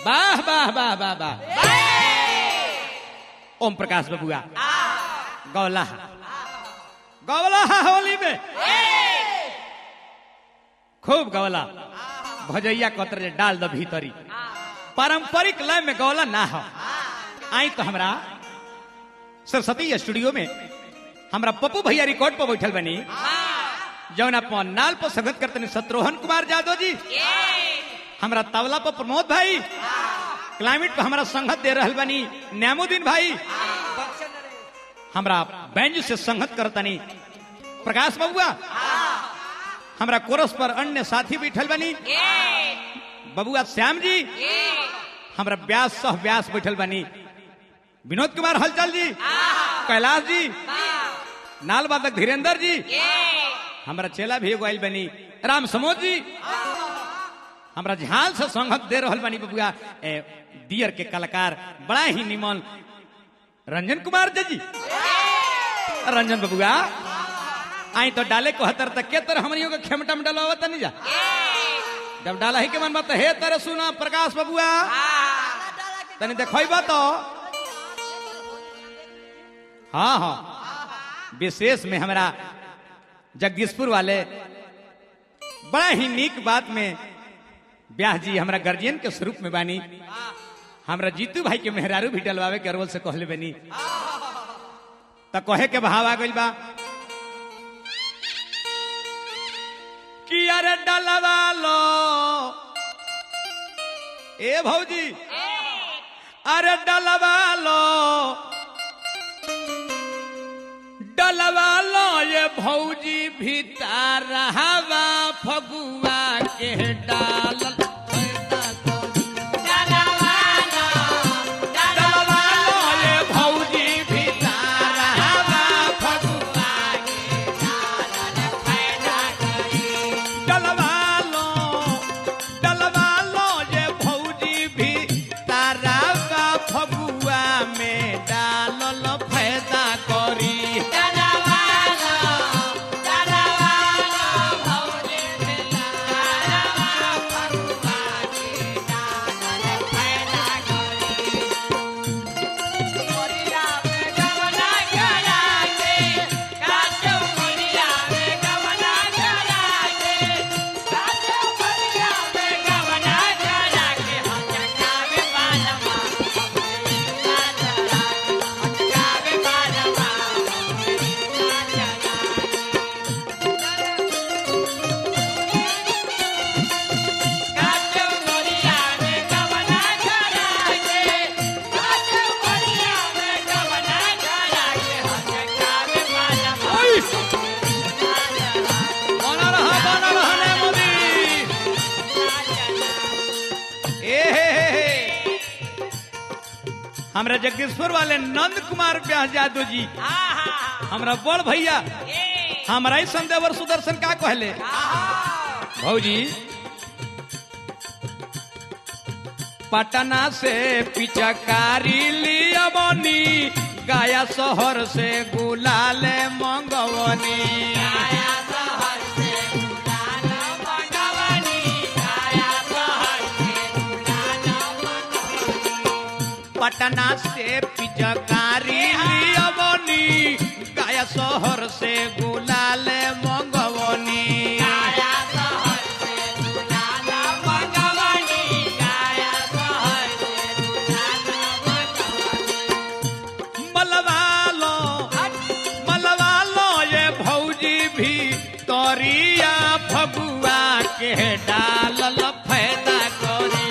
वाह वाह वाह वाह वाह ओम प्रकाश बबुआ गौला गौला होली में खूब गौला भजैया कतर जे डाल द भीतरी पारंपरिक लय में गौला ना हो आई तो हमरा सरस्वती स्टूडियो में हमरा पप्पू भैया रिकॉर्ड पर बैठल बनी जौन अपन नाल पर संगत करते शत्रुघ्न कुमार यादव जी हमरा तबला पर प्रमोद भाई क्लाइमेट पर हमरा संगत दे रहल बनी न्यामुद्दीन भाई हमरा बैंज से संगत करतनी प्रकाश बबुआ हमरा कोरस पर अन्य साथी बैठल बनी बबुआ श्याम जी हमरा व्यास सह व्यास बैठल बनी विनोद कुमार हलचल जी कैलाश जी नाल वादक धीरेन्द्र जी हमरा चेला भी एगो आइल बनी राम समोद जी हमरा झाल से संगत दे रहल बनी बबुआ ए, दियर के कलाकार बड़ा ही निमन रंजन कुमार जी रंजन बबुआ आई तो डाले को हतर तक के तरह हमनियों के खेमटा में डलवा तनी जा जब डाला ही के मन बात हे तरह सुना प्रकाश बबुआ तनी देखो तो हाँ हाँ विशेष में हमरा जगदीशपुर वाले बड़ा ही नीक बात में ब्याह जी हमरा गार्जियन के स्वरूप में बानी हमरा जीतू भाई के मेहरारू भी डलवावे के अरवल से कहले बनी त कहे के भाव आ गइल बा कि अरे डलवा लो ए भौजी अरे डलवा लो डलवा लो ये भौजी भीतर हवा फगुआ के डाल डलवा लो ये भौजी भीतर हवा फगुआ डलवा लो डलवा लो ये भौजी भीतर हवा फगुआ में डालल फायदा करी ओई! बना रहा बना रहा ने मोदी ए हे हे हे। हमरा जगदीशपुर वाले नंद कुमार व्यास यादव जी हमरा बड़ भैया हमरा ही संदेवर सुदर्शन का कहले भौजी पटना से पिचकारी लिया बनी गाया शहर से गुलाल मंगवनी पटना से पिचकारी लिया बनी गाया शहर से गुलाल मंगवनी मलवा लो मलवा लो ये भौजी भी तोरिया फगुआ के डालल फायदा करी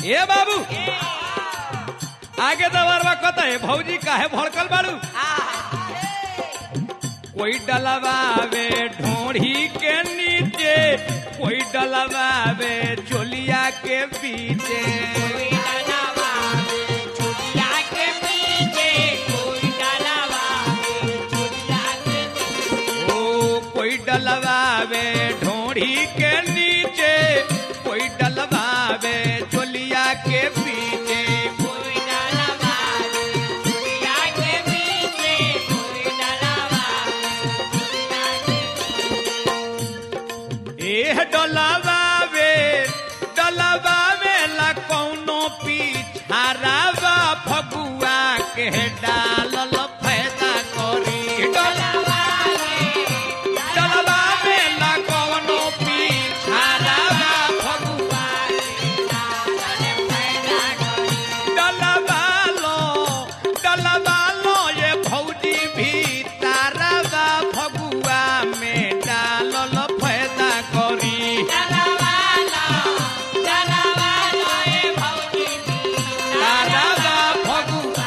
ए बाबू आगे दबारवा कता है भौजी काहे भड़कल बाड़ू कोई डलवावे ढोढ़ी के नीचे कोई डलवावे चोलिया के पीछे ओ कोई डलवावे ढोढ़ी के नीचे कोई डलवावे चोलिया के पीछे एह डलवावे डलवावे ला कौनो पीछारावा फगुआ के डालल फायदा करी डलवावे ला कौनो पीछारावा फगुआ डलवालो डलवालो ये भौजी भी तारावा फगुआ में डालल फायदा करी तारावा फगुआ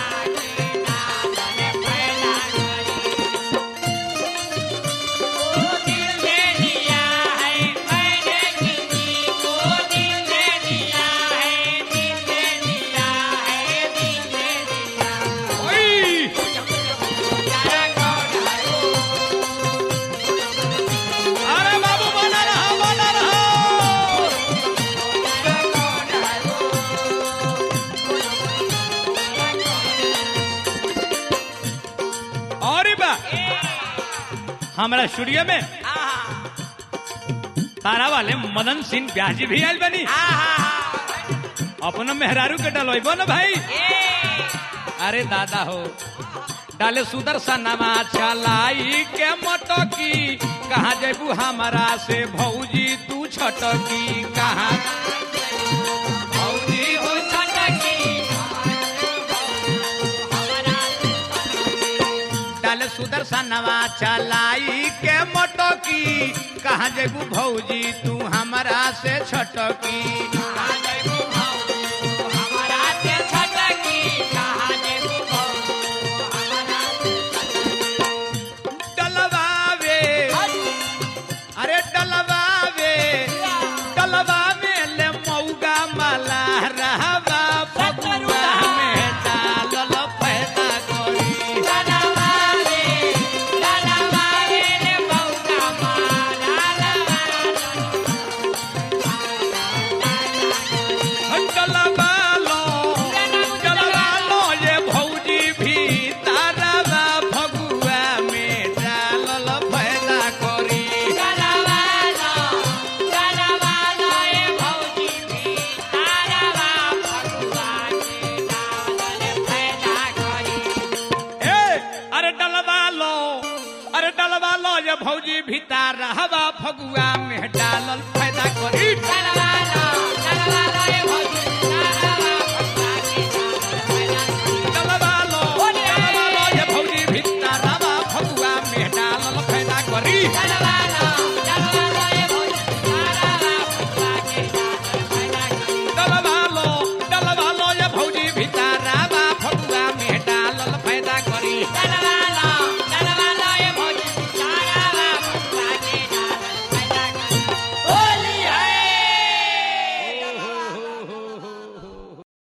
ओई अरे बाबू बना रहा बना रहा और बा हमारा स्टूडियो में तारा वाले मदन सिंह ब्याजी भी आयल बनी अपना मेहरारू के डलोइबो ना भाई अरे दादा हो डाले सुदर्शन चलाई के मटकी कहाँ जेबू हमारा से भौजी तू छटकी कहाँ भौजी हो डाले सुदर्शन चलाई के मटकी कहाँ जेबू भौजी तू हमारा से छटकी डलवावे अरे डलवावे डलवावे ले मौगा माला रहवा फगुआ में डालल पैदा करी डलवालो डलवालो ये भौजी भी तारवा फगुआ में डालल पैदा करी ए अरे डलवालो अरे डलवालो ये भौजी भी तारवा फगुआ में डालल पैदा करी डलवालो डलवालो ये भौजी भी तारवा फगुआ में डालल पैदा करी डलवालो डलवालो ये भौजी भी तारवा फगुआ में डालल पैदा करी